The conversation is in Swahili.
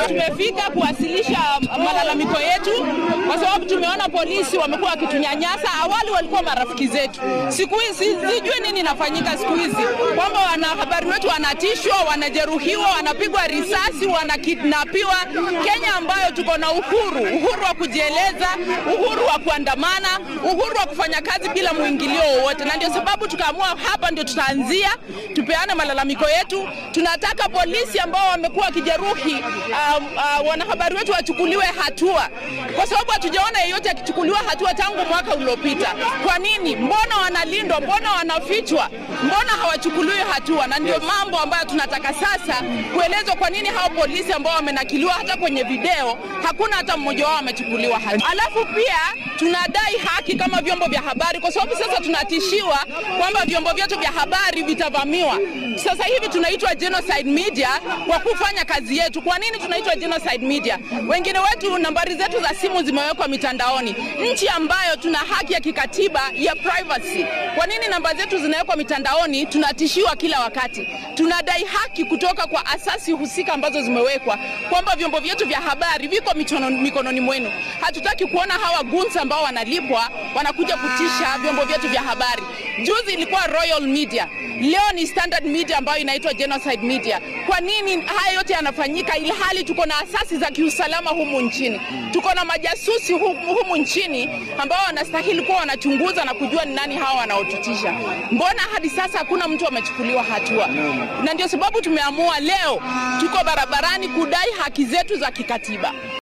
tumefika kuwasilisha malalamiko yetu kwa sababu tumeona polisi wamekuwa wakitunyanyasa. Awali walikuwa marafiki zetu, siku hizi sijui nini inafanyika siku hizi, kwamba wanahabari wetu wanatishwa, wanajeruhiwa, wanapigwa risasi, wanakidnapiwa. Kenya ambayo tuko na uhuru, uhuru wa kujieleza, uhuru wa kuandamana, uhuru wa kufanya kazi bila mwingilio wowote, na ndio sababu tukaamua hapa ndio tutaanzia tupeane malalamiko yetu. Tunataka polisi ambao wamekuwa wakijeruhi uh, uh, wanahabari wetu wachukuliwe hatua, kwa sababu hatujaona yeyote akichukuliwa hatua tangu mwaka uliopita. Kwa nini? Mbona wanalindwa? Mbona wanafichwa? Mbona hawachukuliwi hatua? Na ndio mambo ambayo tunataka sasa kuelezwa, kwa nini hao polisi ambao wamenakiliwa hata kwenye video hakuna hata mmoja wao amechukuliwa hatua. Alafu pia tunadai haki kama vyombo vya habari, kwa sababu sasa tunatishiwa kwamba vyombo vyetu vya habari vitavamiwa. Sasa hivi tunaitwa genocide media kwa kufanya kazi yetu. Kwa nini tunaitwa genocide media? Wengine wetu nambari zetu za simu zimewekwa mitandaoni, nchi ambayo tuna haki ya kikatiba ya privacy. Kwa nini namba zetu zinawekwa mitandaoni? Tunatishiwa kila wakati. Tunadai haki kutoka kwa asasi husika ambazo zimewekwa kwamba vyombo vyetu vya habari viko mikononi, mikononi mwenu. Hatutaki kuona hawa gunsa ambao wanalipwa wanakuja kutisha vyombo vyetu vya habari. Juzi ilikuwa Royal Media, leo ni Standard Media ambayo inaitwa genocide media. Kwa nini haya yote yanafanyika ilhali tuko na asasi za kiusalama humu nchini? Tuko na majasusi humu, humu nchini ambao wanastahili kuwa wanachunguza na kujua ni nani hawa wanaotutisha. Mbona hadi sasa hakuna mtu amechukuliwa hatua? Na ndio sababu tumeamua leo tuko barabarani kudai haki zetu za kikatiba.